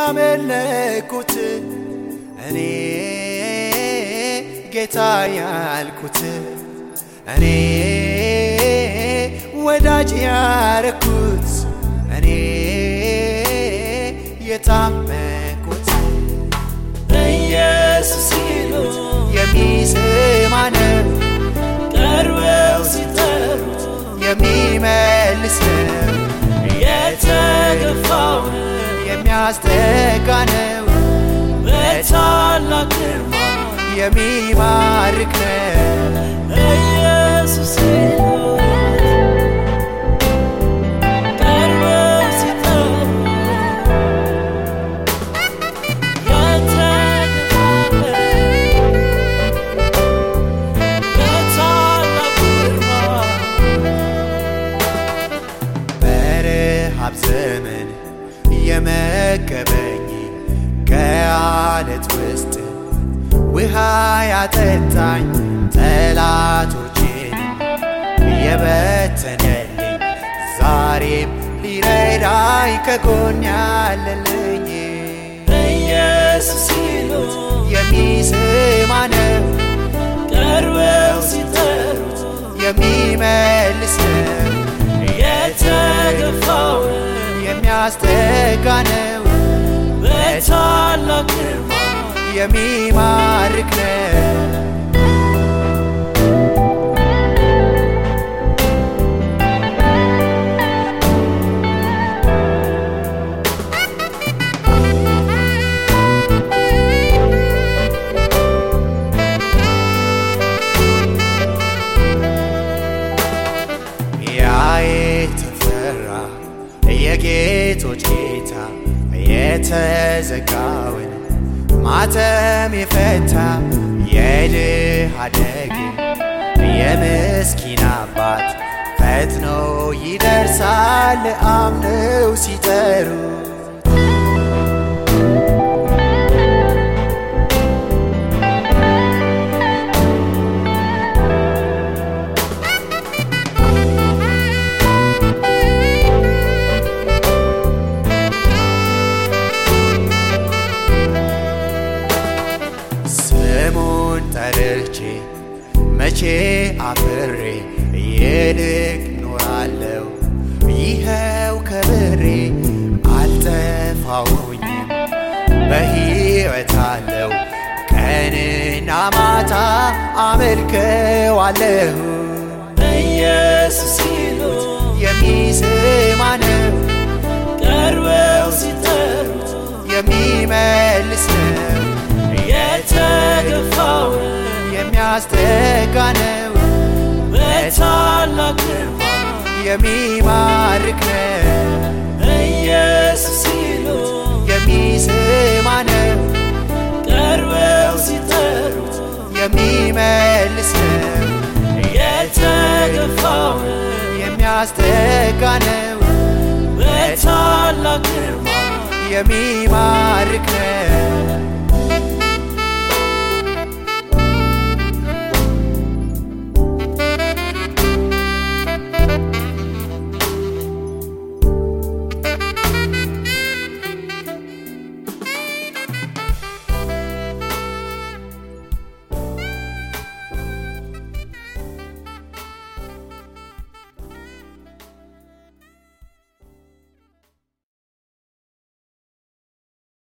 ያመለኩት እኔ ጌታ ያልኩት እኔ ወዳጅ ያረኩት እኔ የታመንኩት ኢየሱስ ሲሉት የሚሰማን ቀርበው ሲጠሩት የሚመልስ የተገፋውን የሚያስጠጋ ነው በታላቅ ግርማ የሚማርክ ነው ኢየሱስ ሲሉት ቀርበው ሲጠሩት የተገፋውን በታላቅ ግርማ በረሃብ ዘመን የመገበኝ ከአለት ውስጥ ውሃ ያጠጣኝ ጠላቶችን የበተነልኝ ዛሬም ሊረዳኝ ከጎን ያለልኝ ኢየሱስ ሲሉት የሚሰማ ነው ቀርበው ሲጠሩት የሚመልስ ነው የተገፋውን የሚያስጠጋ ነው በታላቅ ግርማ የሚማርክ ነው ያ የተፈራ የጌቶች ጌታ የተዘጋውን ማተም የፈታ የድሃ አደግ የምስኪን አባት ፈጥኖ ይደርሳል አምነው ሲጠሩ ስሙን ጠርቼ መቼ አፍሬ ይልቅ ኖራለሁ ይኸው ከብሬ አልጠፋሁኝም በሕይወት አለው ቀንና ማታ አመልከዋለሁ ኢየሱስ ሲሉት የሚሰማ ነው ቀርበው ሲጠሩት የሚመልስ ነው የተገፋውን የሚያስጠጋ ነው በታላቅ ግርማ የሚማርክ ነው ኢየሱስ ሲሉት የሚሰማ ነው ቀርበው ሲጠሩት የሚመልስ ነው የተገፋውን የሚያስጠጋ ነው በታላቅ ግርማ የሚማርክ ነው